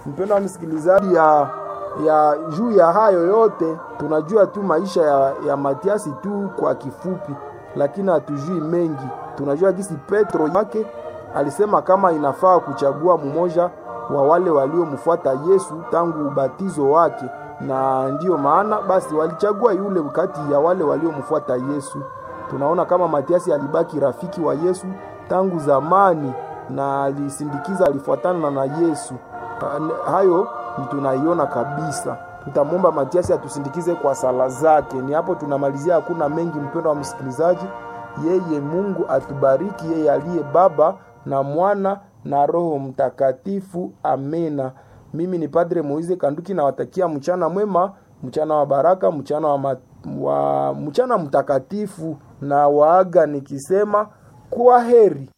mpendo wa msikilizaji, ya ya juu ya hayo yote tunajua tu maisha ya, ya Matiasi tu kwa kifupi, lakini hatujui mengi. Tunajua gisi Petro yake alisema kama inafaa kuchagua mmoja wa wale waliomfuata Yesu tangu ubatizo wake, na ndiyo maana basi walichagua yule kati ya wale waliomfuata Yesu. Tunaona kama Matiasi alibaki rafiki wa Yesu tangu zamani na alisindikiza, alifuatana na Yesu. Hayo ni tunaiona kabisa. Tutamwomba Matiasi atusindikize kwa sala zake. Ni hapo tunamalizia, hakuna mengi, mpendo wa msikilizaji. Yeye Mungu atubariki, yeye aliye Baba na Mwana na Roho Mtakatifu. Amena. Mimi ni Padre Moize Kanduki, nawatakia mchana mwema, mchana wa baraka, mchana wa, ma, wa mchana mtakatifu, na waaga nikisema kwa heri.